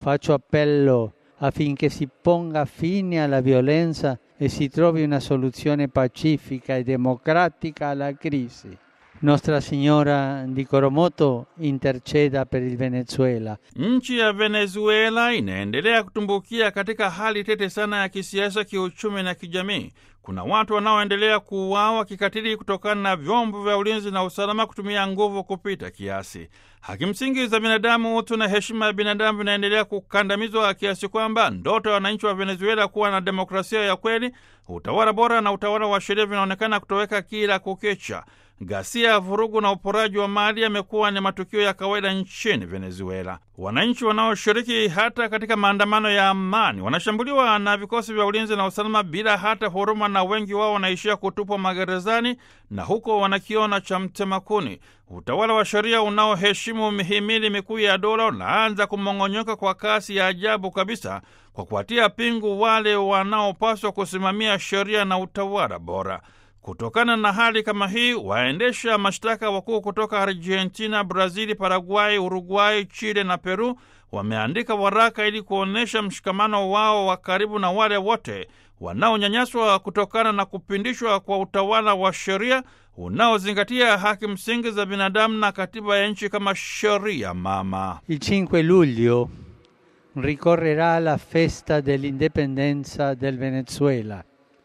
faccio appello affinché si ponga fine alla violenza e si trovi una soluzione pacifica e democratica alla crisi. Nostra Signora di Coromoto interceda per il Venezuela. Nchi ya Venezuela inaendelea kutumbukia katika hali tete sana ya kisiasa, kiuchumi na kijamii. Kuna watu wanaoendelea kuuawa kikatili kutokana na vyombo vya ulinzi na usalama kutumia nguvu kupita kiasi. Haki msingi za binadamu, utu na heshima ya binadamu vinaendelea kukandamizwa kiasi kwamba ndoto ya wananchi wa Venezuela kuwa na demokrasia ya kweli, utawala bora na utawala wa sheria vinaonekana kutoweka kila kukicha. Ghasia, vurugu na uporaji wa mali yamekuwa ni matukio ya kawaida nchini Venezuela. Wananchi wanaoshiriki hata katika maandamano ya amani wanashambuliwa na vikosi vya ulinzi na usalama bila hata huruma, na wengi wao wanaishia kutupwa magerezani na huko wanakiona cha mtemakuni. Utawala wa sheria unaoheshimu mihimili mikuu ya dola unaanza kumong'onyoka kwa kasi ya ajabu kabisa, kwa kuwatia pingu wale wanaopaswa kusimamia sheria na utawala bora. Kutokana na hali kama hii, waendesha mashtaka wakuu kutoka Argentina, Brazili, Paraguay, Uruguay, Chile na Peru wameandika waraka ili kuonyesha mshikamano wao wa karibu na wale wote wanaonyanyaswa kutokana na kupindishwa kwa utawala wa sheria unaozingatia haki msingi za binadamu na katiba ya nchi kama sheria mama. Il 5 luglio ricorrerà la festa dell'indipendenza del Venezuela.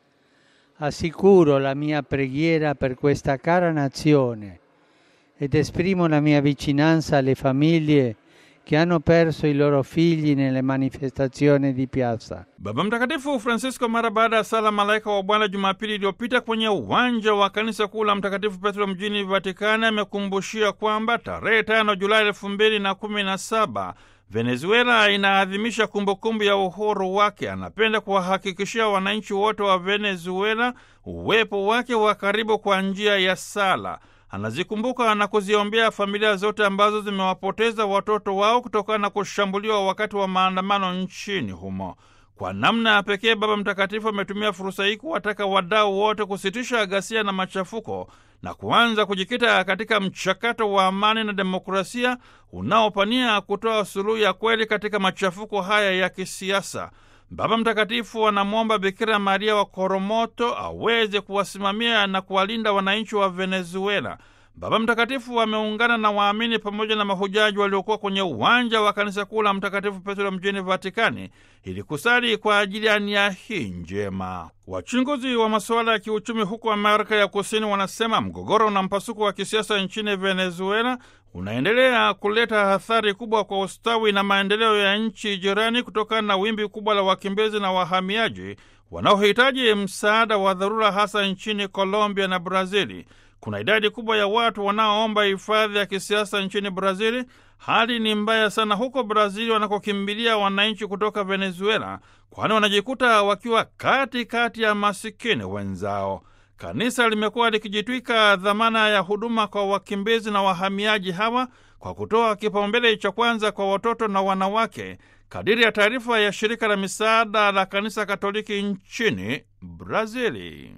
Assicuro la mia preghiera per questa cara nazione ed esprimo la mia vicinanza alle famiglie che hanno perso i loro figli nelle manifestazioni di piazza. Baba Mtakatifu Francisco mara baada ya sala malaika wa Bwana Jumapili iliyopita kwenye uwanja wa kanisa kuu la Mtakatifu Petro mjini Vatikani amekumbushia kwamba tarehe tano Julai elfu mbili na kumi na saba Venezuela inaadhimisha kumbukumbu ya uhuru wake. Anapenda kuwahakikishia wananchi wote wa Venezuela uwepo wake wa karibu kwa njia ya sala. Anazikumbuka na kuziombea familia zote ambazo zimewapoteza watoto wao kutokana na kushambuliwa wakati wa maandamano nchini humo. Kwa namna ya pekee, Baba Mtakatifu ametumia fursa hii kuwataka wadau wote kusitisha ghasia na machafuko na kuanza kujikita katika mchakato wa amani na demokrasia unaopania kutoa suluhu ya kweli katika machafuko haya ya kisiasa. Baba Mtakatifu anamwomba Bikira Maria wa Koromoto aweze kuwasimamia na kuwalinda wananchi wa Venezuela. Baba Mtakatifu ameungana na waamini pamoja na mahujaji waliokuwa kwenye uwanja wa kanisa kuu la Mtakatifu Petro mjini Vatikani ili kusali kwa ajili ya nia hii njema. Wachunguzi wa masuala ya kiuchumi huko Amerika ya Kusini wanasema mgogoro na mpasuko wa kisiasa nchini Venezuela unaendelea kuleta athari kubwa kwa ustawi na maendeleo ya nchi jirani kutokana na wimbi kubwa la wakimbizi na wahamiaji wanaohitaji msaada wa dharura hasa nchini Colombia na Brazili. Kuna idadi kubwa ya watu wanaoomba hifadhi ya kisiasa nchini Brazili. Hali ni mbaya sana huko Brazili wanakokimbilia wananchi kutoka Venezuela, kwani wanajikuta wakiwa katikati kati ya masikini wenzao. Kanisa limekuwa likijitwika dhamana ya huduma kwa wakimbizi na wahamiaji hawa kwa kutoa kipaumbele cha kwanza kwa watoto na wanawake, kadiri ya taarifa ya shirika la misaada la kanisa Katoliki nchini Brazili.